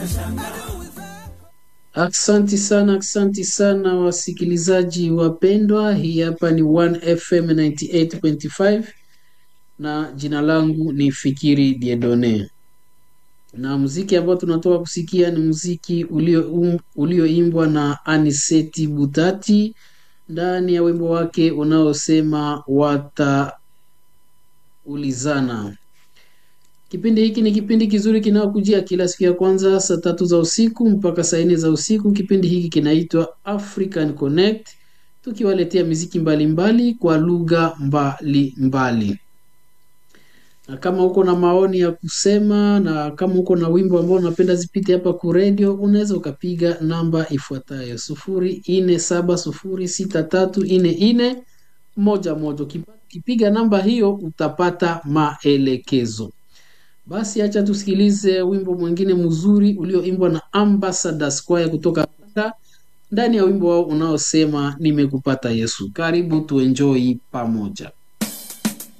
Aksanti sana, aksanti sana wasikilizaji wapendwa. Hii hapa ni 1FM 98.5 na jina langu ni Fikiri Diedone, na muziki ambao tunatoka kusikia ni muziki ulioimbwa ulio na Aniseti Butati ndani ya wimbo wake unaosema wataulizana. Kipindi hiki ni kipindi kizuri kinayokujia kila siku ya kwanza saa tatu za usiku mpaka saa nne za usiku. Kipindi hiki kinaitwa African Connect, tukiwaletea miziki mbalimbali mbali kwa lugha mbalimbali. Na kama uko na maoni ya kusema na kama uko na wimbo ambao unapenda zipite hapa ku radio, unaweza ukapiga namba ifuatayo sufuri nne saba sufuri sita tatu nne nne moja moja. Ukipiga namba hiyo utapata maelekezo. Basi acha tusikilize wimbo mwingine mzuri ulioimbwa na Ambassador Square kutoka Rwanda, ndani ya wimbo wao unaosema nimekupata Yesu. Karibu tuenjoy pamoja.